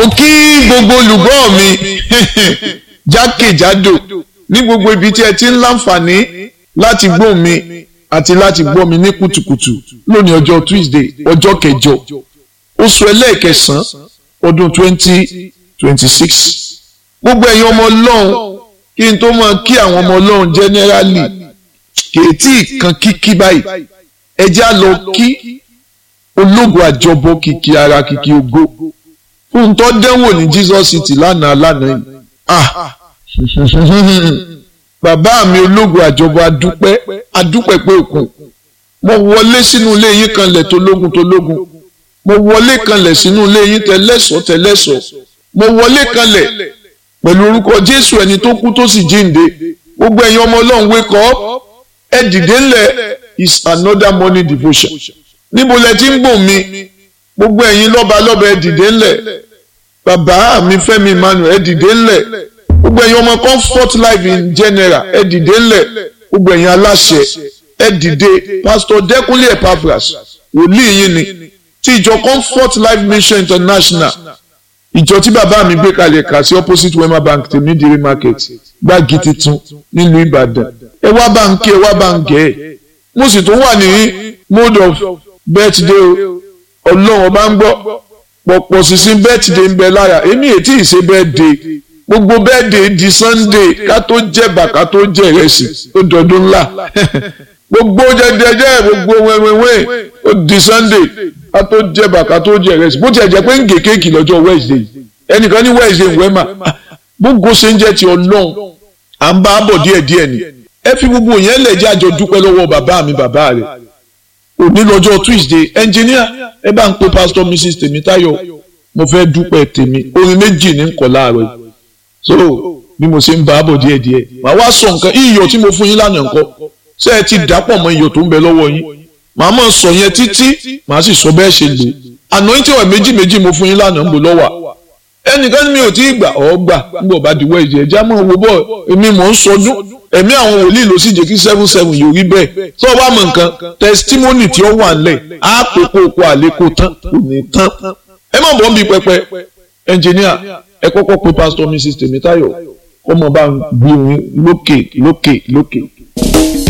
mo kí gbogbo olùgbọ́ mi jákèjádò ní gbogbo ibi tí ẹ ti ń láǹfààní láti gbọ́ mi àti láti gbọ́ mi ní kùtùkùtù lónìí ọjọ́ Tuesday ọjọ́ kẹjọ oṣù ẹlẹ́ẹ̀kẹsàn-án ọdún twenty twenty six gbogbo ẹ̀yin ọmọ ọlọ́run kí n tó máa kí àwọn ọmọ ọlọ́run generally kèétí kan kíkí báyìí ẹ já lọ kí ológun àjọbọ kìkì ara kìkì ògo fún tó dẹ́wò ní Jesus City lánàá lánàá yìí ah bàbá mi ológun àjọbọ adúpẹ́ adúpẹ́ pé òkun mo wọlé sínú ilé yín kanlẹ̀ tó lógun tó lógun mo wọlé kanlẹ̀ sínú ilé yín tẹlẹ́sọ̀ tẹlẹ́sọ̀ mo wọlé kanlẹ̀ pẹ̀lú orúkọ Jésù ẹni tó kú tó sì jíǹde gbogbo ẹ̀yin ọmọ Ọlọ́run wake up ẹ dìde ńlẹ̀ is another morning devotion níbo lẹ ti ń gbọ́ mi gbogbo ẹ̀yin lọ́ba lọ́ba ẹ dìde ńlẹ̀ bàbá mi Fẹ́mi Emmanuel ẹ dìde ńlẹ̀ gbogbo ẹ̀yin ọmọ comfort life in general ẹ dìde ńlẹ̀ gbogbo ẹ̀yin aláṣẹ ẹ dìde pastor Dẹ́kunlé Epaphras wòlíì yín ni ti ìjọ comfort life mission international ìjọ tí bàbá mi gbé kalẹ̀ kà sí opposite wema bank tèmídìrí market gbági titun nílùú Ìbàdàn ẹ wá bá ń kí ẹ wá bá ń gẹ̀ ẹ́ mo sì tún wà ní mode of birthday o ọlọ́run ọba ń gbọ́ pọ̀pọ̀ sísìn birthday ń bẹ lára èmi ètí ìṣe birthday gbogbo birthday di sunday ká tó jẹ̀bà ká tó jẹ ìrẹsì ó dọdún ńlá gbogbo jẹjẹjẹ gbogbo wẹ́wẹ́wẹ́ ó di sunday ká tó jẹ̀bà ká tó jẹ ìrẹsì bó tiẹ̀ jẹ́ pé ń gé kéèkì lọ́jọ́ wednesday ẹnìkan ní wednesday ń wẹ́mà gbogbo ṣe ń jẹ́ ti ọlọ́run à ń bá bọ̀ díẹ̀díẹ̀ ni ẹ fi gbogbo yẹn lẹ̀ jẹ́ àjọ dúpẹ́ lọ́wọ́ bàbá mi bàbá rẹ̀ òní lọ́jọ́ tuesday engineer ẹ bá ń pe pastor mrs tèmítáyọ̀ mo fẹ́ dúpẹ́ tèmi orin méjì ní nkọ̀ láàárọ̀ yìí so bí mo ṣe ń bá bọ̀ díẹ̀díẹ̀ màá wá sọ nǹkan iyọ̀ tí mo fún yín lánàá nǹkan ṣé ẹ ti dàpọ̀ mọ́ iyọ̀ tó ń bẹ lọ́wọ́ yín màá mọ̀ sọ yẹn títí màá sì sọ bẹ́ẹ̀ ṣe lò anointing oil méjì méjì mo fún yín lánàá ń bò lọ́wọ́ ẹnìkan mi ò tí ì gbà ọ́ gbà nígbà bá di wẹ́ẹ̀dì ẹ̀já mọ̀ wo bọ́ èmi mọ̀ ń sọdún ẹ̀mí àwọn wòlíì ló sì jẹ́ kí seven seven yóò rí bẹ́ẹ̀ tó o bá mọ̀ nǹkan testimony tí ó wà nílẹ̀ á pè kó o kó àlékò tán kò ní tán ẹ má bọ̀ ń bi pẹpẹ engineer ẹ kọ́kọ́ pe pastor mrs tèmítáyọ̀ ọmọ bá ń gbé orin lókè lókè lókè.